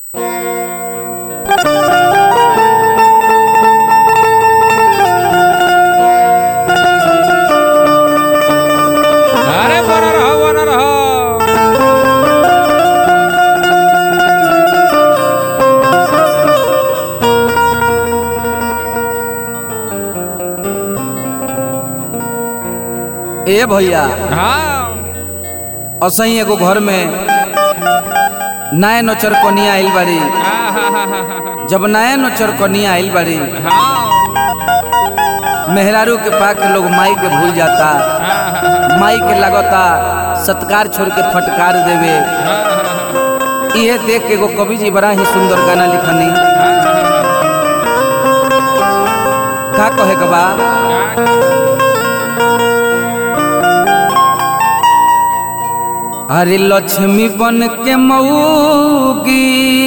अरे बना रहो बना रहो ए भैया हाँ असही एगो घर में नए नोचर कनिया आइल बाड़ी हाँ, हाँ, हाँ, हाँ, हाँ, जब नए नोचर कनिया आइल बाड़ी हाँ, मेहरारू के पा के लोग माई के भूल जाता हाँ, हाँ, माई के लगता सत्कार छोड़ के फटकार देवे हाँ, हाँ, इहे देख के एगो कवि जी बड़ा ही सुंदर गाना लिखनी का कहे के बा अरे लक्ष्मी बन के मऊगी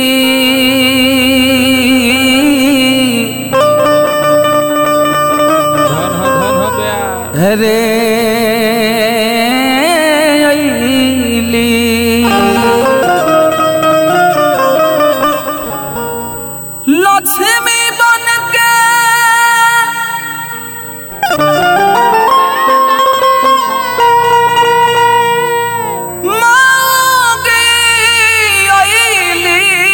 धन हो धन हो गया रे अइली। लक्ष्मी बन के मांगे अइली।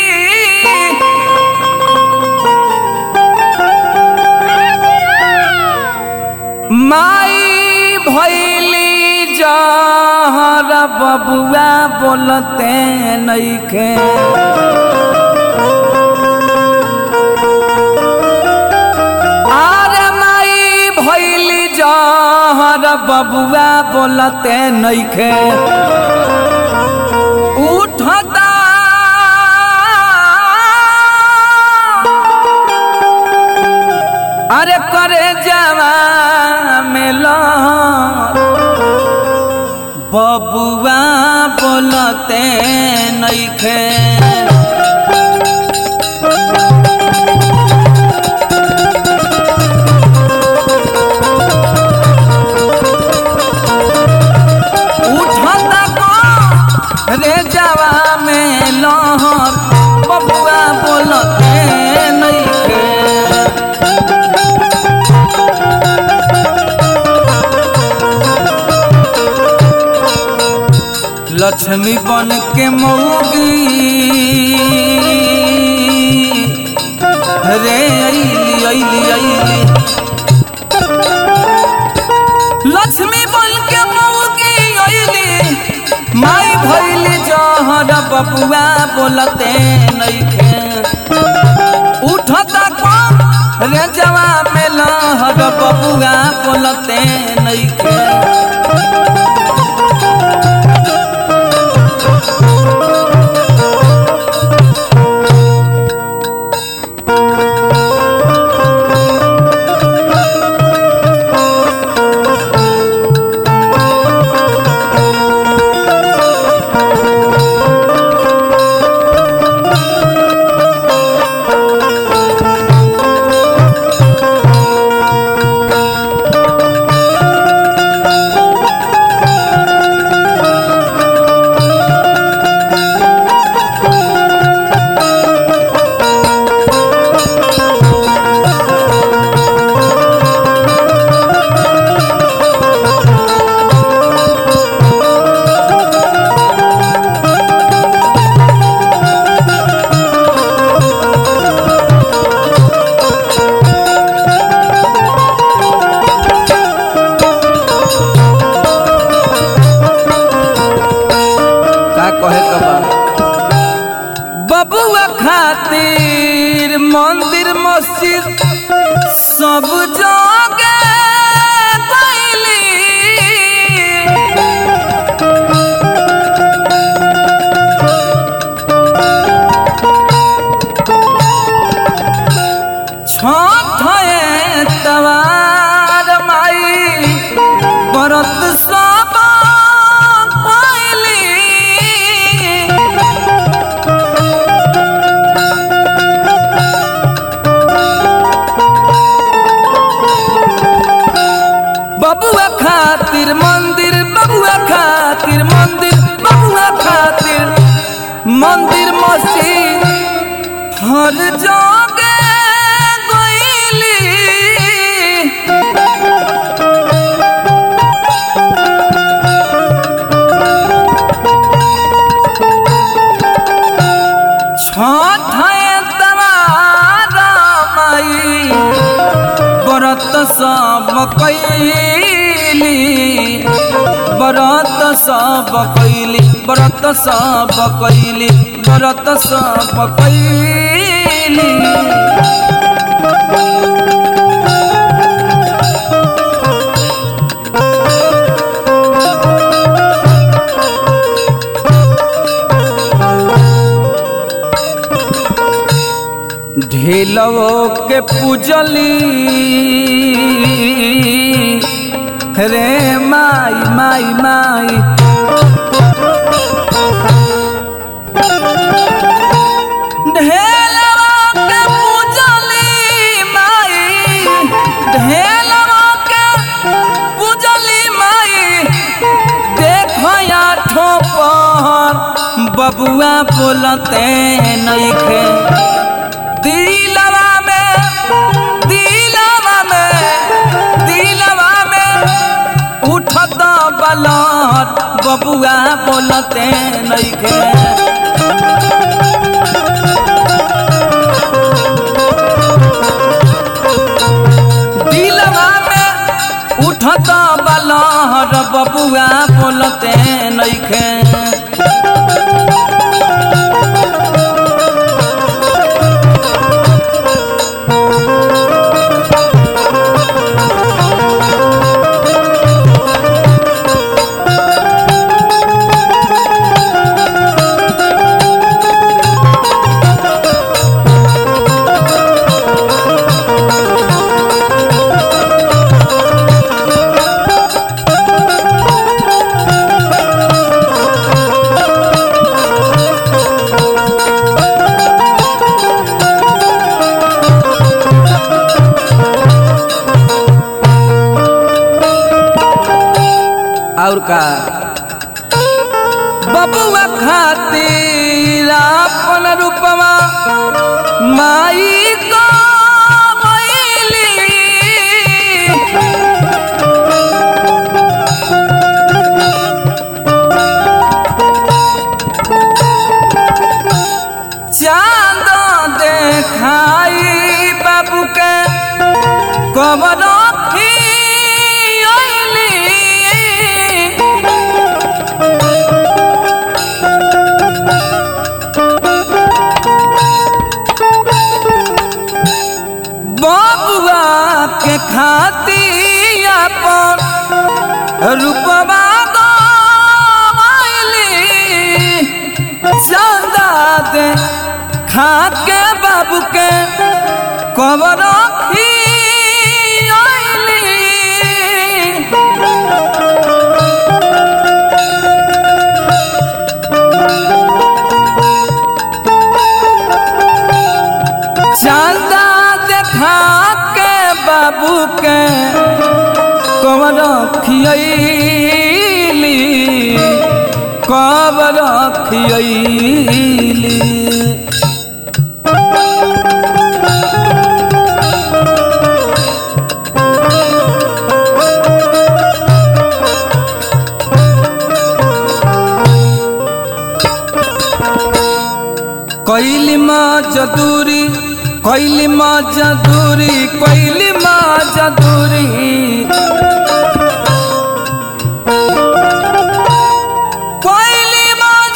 माई भैली जहर बबुआ बोलते नइखे आरे माई भैली जहर बबुआ बोलते नइखे उठता अरे करे जवा मिलो बबुआ बोलते नइखे उठता को रे जवा में लहर बबुआ बोलते नइखे लक्ष्मी बन के मऊगी रे अइली अइली अइली लक्ष्मी बन के मऊगी अइली माई भइली जहर बबुआ बोलते नइखे उठता कम रे जवा में लहर बबुआ बोलते नइखे का कहे के बा बबुआ खातिर मंदिर मस्जिद सब जगे गइली छठ तवार माई बरत सब पाइली बबुआ खातिर मंदिर बबुआ खातिर मंदिर बबुआ खातिर मंदिर मस्जिद हर जोगे गईली छठे तवारा माई व्रत सब कैली व्रत सब कैली व्रत सब कैली व्रत सब कैली ढेलवो के पूजली रे माई माई माई ढेलवा के पूजली माई ढेलवा के पूजली माई देखो या ठोपर बबुआ बोलते नइखे दिलवा में दिलवा में दिलवा में उठत बलत बबुआ बोलते नइखे दिलवा में उठत बलहर बबुआ बोलते नइखे और का बबुआ खातिर अपन रूपवा माई को मैली चांद देखाई बाबू के कबर बबुआ के खाती अपन रूपवा गवाइली चंदा दे खा के बाबू के कबर चंदा देखा के बाबू के कबर खियली कबर खियली कैली मजदूरी कैली मजदूरी कैली मजदूरी कैली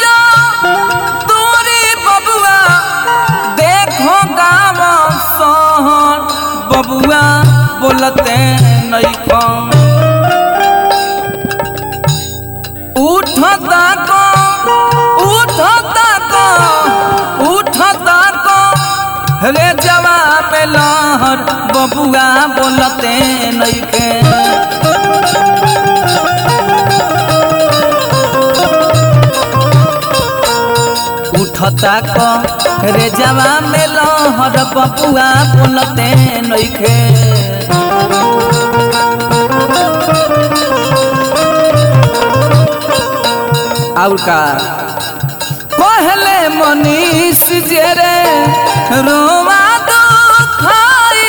मजदूरी बबुआ देखो गाँव सहन बबुआ बोलते नहीं कम उठता को उठता को उठता को रे जवाब लहर बबुआ बोलते नइखे उठता को रे जवाब लहर बबुआ बोलते नइखे और का कहले मनीष जे रे रोवा दुखाई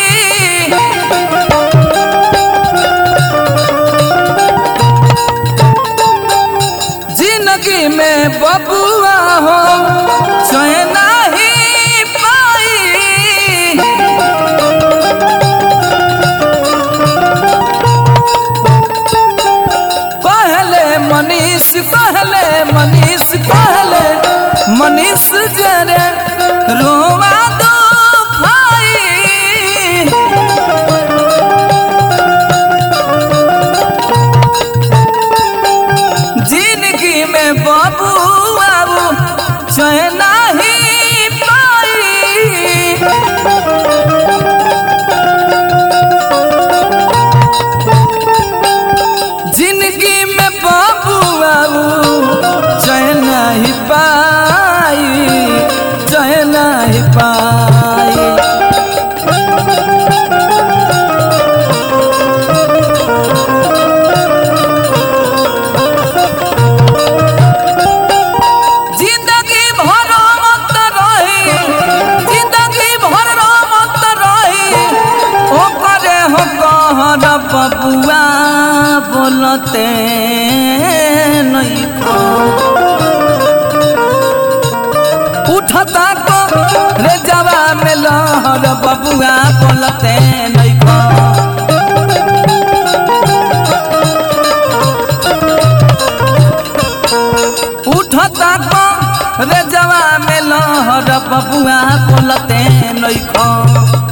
जिंदगी में बबुआ हो चैन ही पाई कहले मनीष कहले मनीष कहले मनीष जरे रोवा दो भाई जिंदगी में बाबू बाबू चैन ही पाई जिंदगी में बाबू बाबू चैन ही पाई चैन ही पाई जिंदगी भर मत रही जिंदगी भर मत रही ओ करे हो कहर बबुआ बोलते नहीं को उठता को रे जवा में लहर बबुआ बोलते नहीं को उठता को रे जवा में लहर बबुआ बोलते नहीं खो